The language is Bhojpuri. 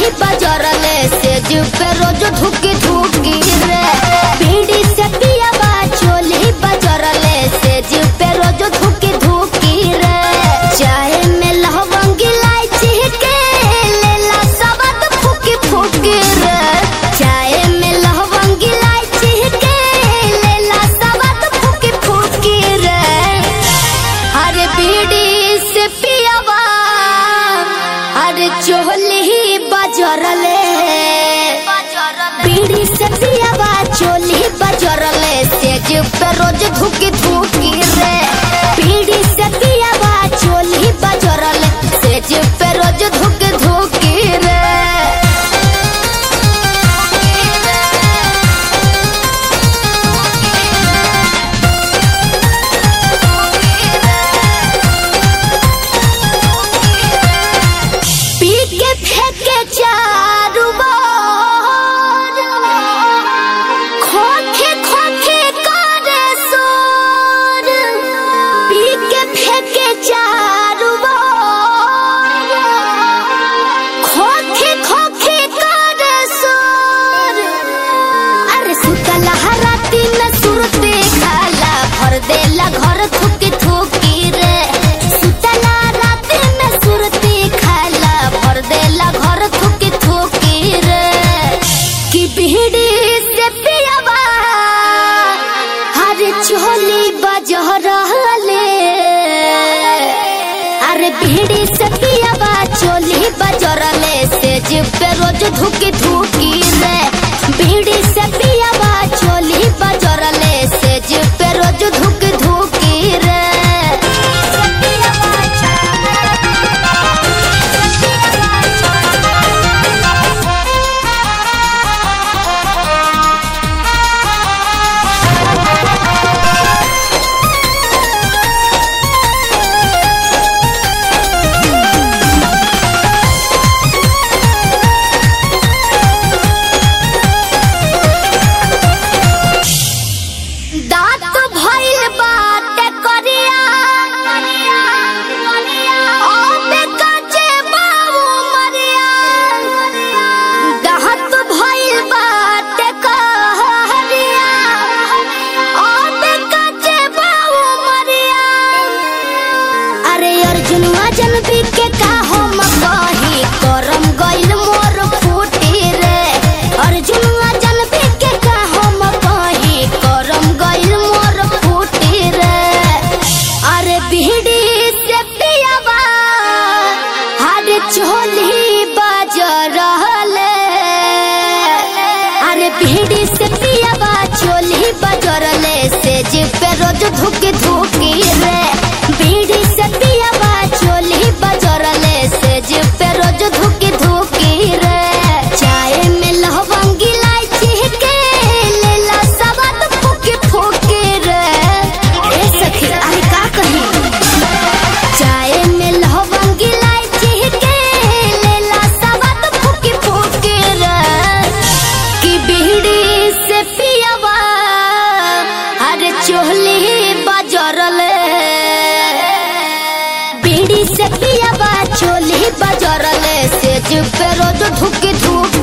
चोली बजरले से जीव पे रोज धुकी धुकी रे बीड़ी से पियावा चोली बजरले से जीव पे रोज धुकी धुकी रे चाय में लवंग इलायची के लेला सबद फुकी फुकी रे चाय में लवंग इलायची के लेला सबद फुकी फुकी रे अरे बीड़ी से पियावा अरे चोली बजरले बीड़ी से पियावा चोली बजरले से जीव पे रोज धुकी धुकी रे बीड़ी से पियावा चोली बजरले से जीव पे रोज धुकी धुकी रे पी के फेंके चारू बार खोखे खोखे करे सोर पी के फेंके चारू बार खोखे खोखे करे सोर अरे सुतला हराती न सुरते खाला भर देला घर थुकी थुकी रे सुतला राती में सुरती खाला भर देला घर थुकी थुकी रे कि बीड़ी से पियावा हर चोली बजह रहले अरे बीड़ी से पियावा चोली बजरले से जीव पे रोज धुकी धुकी रे बीड़ी से पियावा चोली बजरले से जीव पे रोज धुकी धुकी रे दांत भइल बाटे करिया ओमे काचे बाबू मरिया दांत भइल बाटे कहरिया ओमे काचे बाबू मरिया अरे अर्जुनवा जन के का हम कही करम गइल मोर फूटी रे अर्जुनवा जन के का हम कही करम गइल मोर फूटी रे अरे बीड़ी से पियावा हर चोली बाज रहले अरे बीड़ी से पियावा चोली बजरले से जीव पे रोज धुकी धुकी रे बीड़ी से पियावा चोली बजरले से जीव पे रोज धुकी धुकी रे चाय में लवंग इलायची के लेला सबद फुकी फुकी रे ए सखी अरे का कही चाय में लवंग इलायची के लेला सबद फुकी फुकी रे कि बीड़ी से पियावा अरे चोली बजरले बीड़ी से पियावा चोली बजरले से जीव पे रोज धुकी धुकी